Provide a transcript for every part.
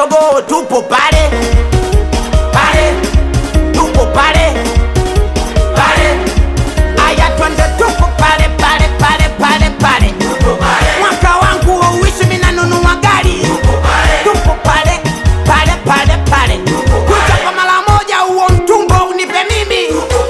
jogoo tupo pale pale tupo pale pale aya twende tupo pale pale pale pale pale mwaka wangu wauishi minanunua gari tupo pale pale pale pale kucha kwa mara moja huo mtumbo unipe mimi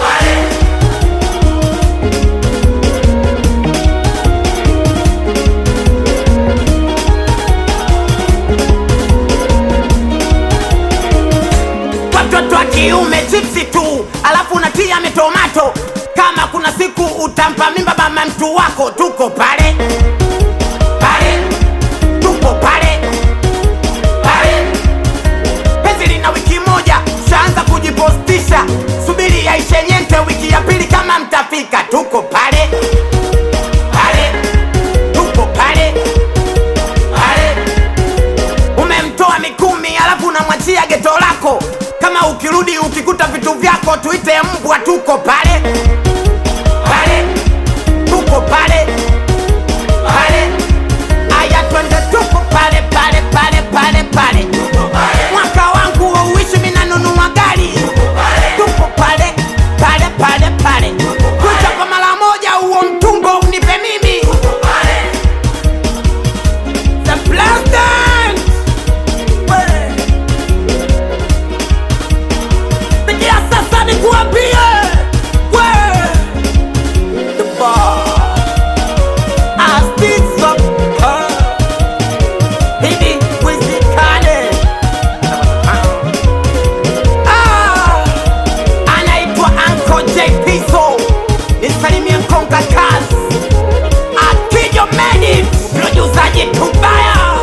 watoto wa kiume chipsi tu alafu unatia mitomato kama kuna siku utampa mimba mama mtu wako tuko pale pale tuko pale pale penzi lina wiki moja shaanza kujipostisha subiri yaishe nyente wiki ya pili kama mtafika tuko pale pale tuko pale pale umemtoa mikumi alafu unamwachia geto lako kama ukirudi ukikuta vitu vyako tuite mbwa tuko pale pale tuko pale pale aya twende tuko pale pale pale pale pale mwaka wangu wauishi minanunua gari tuko pale pale pale pale kucha kwa mara moja huo mtumbo unipe mimi The President! We! Sikia sasa nikuambie we The bar Astizo Hivi wizikane Ah Anaitwa Uncle J Pizzo Nisalimie Konga Kazi Akijo Medi Produsaji Tubaya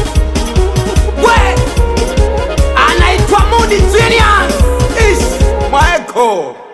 We Anaitwa Moody Genius Ish Maeko